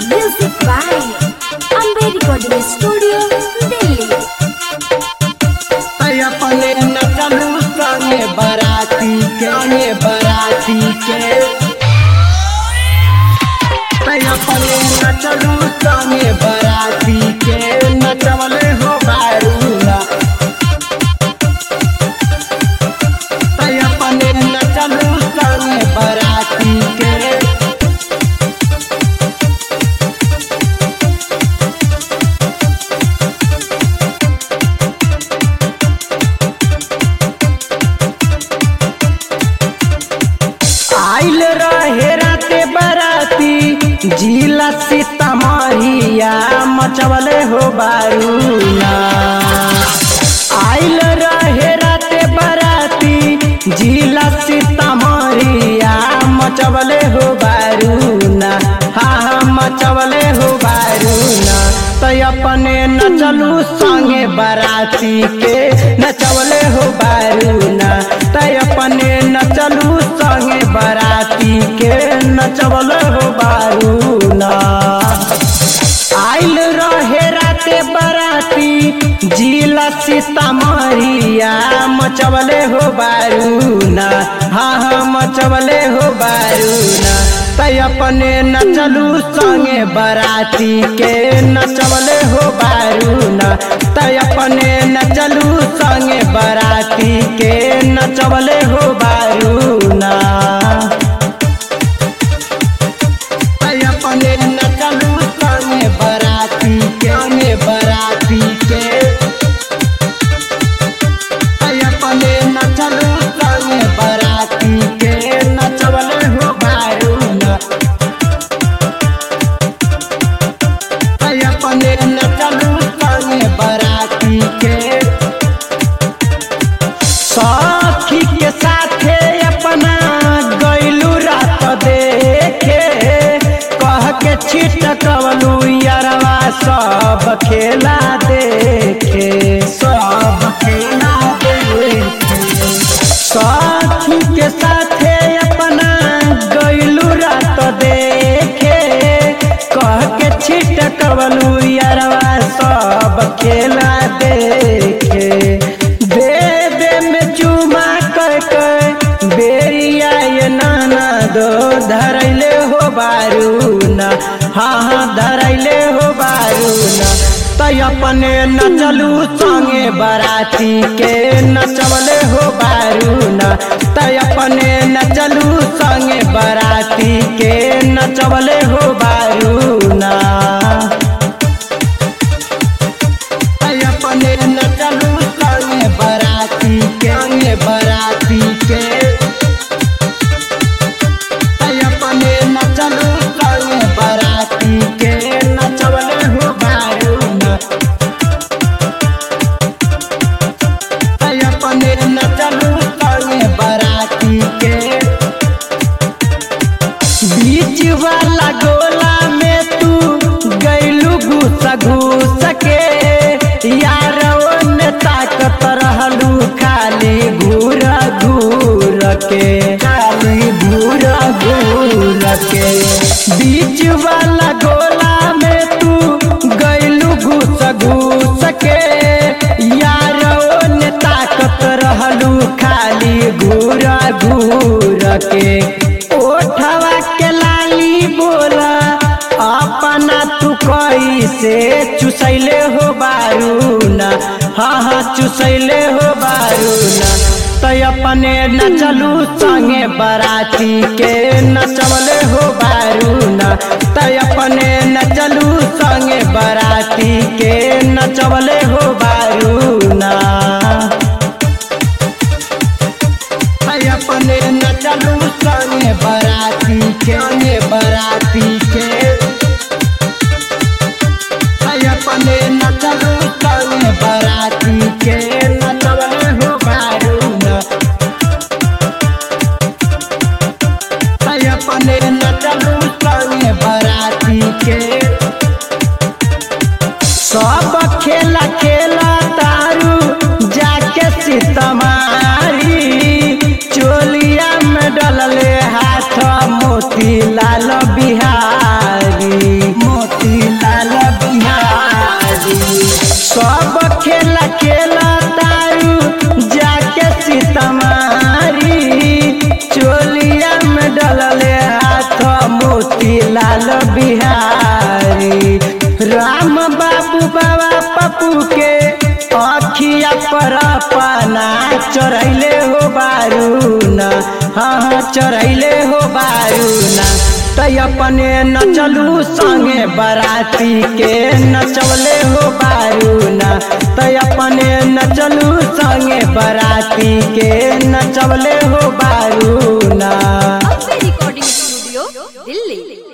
Music by Amber Recording Studio, Delhi. तै अपने नचलू संगे बराती के संगे बराती के तै अपने नचलू संगे बराती के नचवले हो बारूला तै अपने नचलू संगे बराती के आइल रहे राते बराती जिला सीतामढ़िया मचवले हो बारूना आइल रहे राते बराती जिला सीतामढ़िया मचवले हो बारूना हाँ हाँ मचवले हो बारूना तो अपने नचलू संगे बराती के नचवले हो बारूना तो अपने नचलू संगे बराती के नचवले हो बारूना आइल रहे राते बराती जिला सीतामढ़िया मचवले हो बारूना हाँ हाँ मचवले हो बारूना तै अपने नचलू संगे बराती के नचवले हो बारूना तै अपने नचलू संगे बराती के नचवले हो बारूना तै अपने नचलू संगे बराती के संगे बराती के तै अपने नचलू संगे बराती के नचवले हो बारूना तै अपने नचलू संगे बराती के सखी के साथे अपना गैलू रात देखे कह के छिटकवलू यारवा सब खेला देखे सब खेला देखे सखी के साथे अपना गैलू रात देखे कह के छिटकवलू यारवा सब खेला देखे दे दे में चुमा कर कर बेरिया ये नाना दो धरैले हो बारूना हाँ हाँ धरैले हो बारूना तै अपने नचलू संगे बराती के नचवले हो बारूना तै अपने नचलू संगे बराती के नचवले हो बारूना तै अपने नचलू संगे बराती के संगे बराती के तै अपने नचलू संगे बराती के नचवले हो बारूना तै अपने नचलू संगे बराती के बीच वाला गोला में तू गैलू घुस घुस के यार ओने ताकत रहलू खाली घूर घूर के खाली घूर घूर के बीच वाला गोला में तू गैलू घुस घुस के यार ओने ताकत रहलू खाली घूर घूर के ओठवा के लाली बोला अपना तू कैसे चुसैले हो बारूना हाँ हाँ चुसैले हो बारूना तो अपने नचलू संगे बराती के नचवले हो बारूना तो अपने नचलू संगे बराती के नचवले हो बारूना तै अपने नचलू संगे बराती के संगे बराती के तै अपने नचलू संगे बराती के नचवले हो बारूना तै अपने नचलू संगे बराती के सब खेला खेलता पर अपना चढ़ैले हो बारूना हाँ हाँ चढ़ैले हो बारूना तै अपने नचलू संगे बराती के नचवले हो बारूना तै अपने नचलू संगे बराती के नचवले हो बारूना अम्बे रिकॉर्डिंग स्टूडियो दिल्ली